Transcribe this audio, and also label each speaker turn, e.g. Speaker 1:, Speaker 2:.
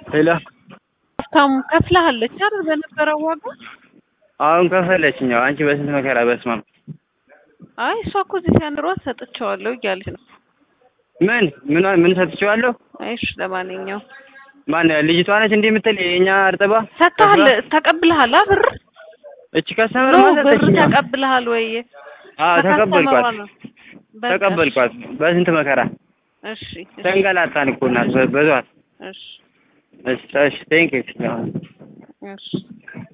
Speaker 1: ሄሎ
Speaker 2: ሀብታሙ ከፍለሃለች አይደል? በነበረው ዋጋ
Speaker 1: አሁን ከፈለችኝ። አዎ አንቺ በስንት መከራ በስመ አብ።
Speaker 2: አይ እሷ እኮ እዚህ ሲያንሯት ሰጥቼዋለሁ እያለች ነው።
Speaker 1: ምን ምን ምን ሰጥቼዋለሁ?
Speaker 2: አይ እሺ፣ ለማንኛውም
Speaker 1: ማን ልጅቷ ነች እንዲህ የምትል የኛ እርጥባ
Speaker 2: ሰጥተሃል፣ ተቀብለሃል? አ ብር
Speaker 1: እቺ ከሰመር
Speaker 2: ኖ
Speaker 1: ማለት
Speaker 2: ብር
Speaker 1: ሰጠችኝ።
Speaker 2: ተቀብለሃል ወይ?
Speaker 1: አዎ
Speaker 2: ከከስተመሯ
Speaker 1: ተቀበልኳት፣
Speaker 2: ነው። በቃ
Speaker 1: ተቀበልኳት በስንት መከራ
Speaker 2: እሺ፣ እሺ፣
Speaker 1: ተንገላታን እኮ እናት በዟት።
Speaker 2: እሺ፣
Speaker 1: እሺ እሺ ቴንክ ዩ
Speaker 2: እሺ